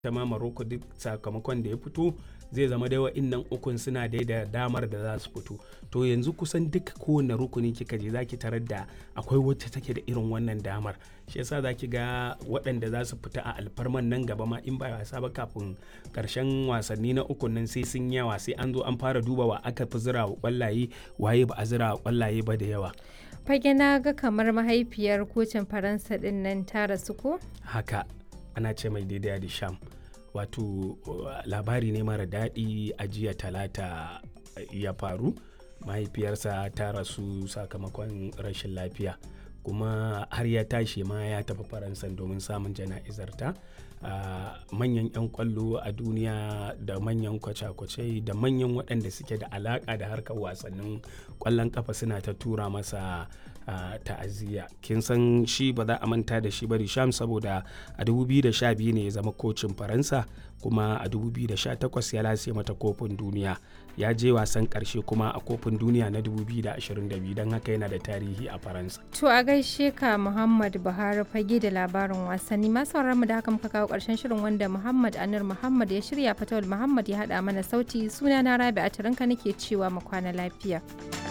ta ma Morocco duk sakamakon da ya fito zai zama dai wa'innan ukun suna dai da damar da za su fito to yanzu kusan duk kowane rukuni kika je zaki tarar da akwai wacce take da irin wannan damar shi yasa zaki ga waɗanda za su fita a alfarman nan gaba ma in ba wasa ba kafin karshen wasanni na ukun nan sai sun yawa sai an zo an fara duba wa aka fi zira wa kwallaye waye ba a zira wa kwallaye ba da yawa fage na ga kamar mahaifiyar kocin faransa din nan ta rasu ko haka ana ce mai daidai da sham wato labari ne mara daɗi a jiya talata ya faru mahaifiyarsa ta rasu sakamakon rashin lafiya kuma har ya tashi ma ya tafi faransa domin samun jana'izarta manyan 'yan kwallo a duniya da manyan kwace-kwace da manyan waɗanda suke da alaƙa da harkar wasannin kwallon kafa suna ta tura masa ta'aziyya kin san shi ba za a manta da shi ba Risham saboda a 2012 ne ya zama kocin faransa kuma a 2018 ya lase mata kofin duniya ya je wasan karshe kuma a kofin duniya na 2022 don haka yana da tarihi a faransa to a gaishe ka muhammad buhari fage da labarin wasanni masu mu da haka muka kawo karshen shirin wanda muhammad anir muhammad ya shirya fatawul muhammad ya hada mana sauti suna na rabi a nake cewa mu kwana lafiya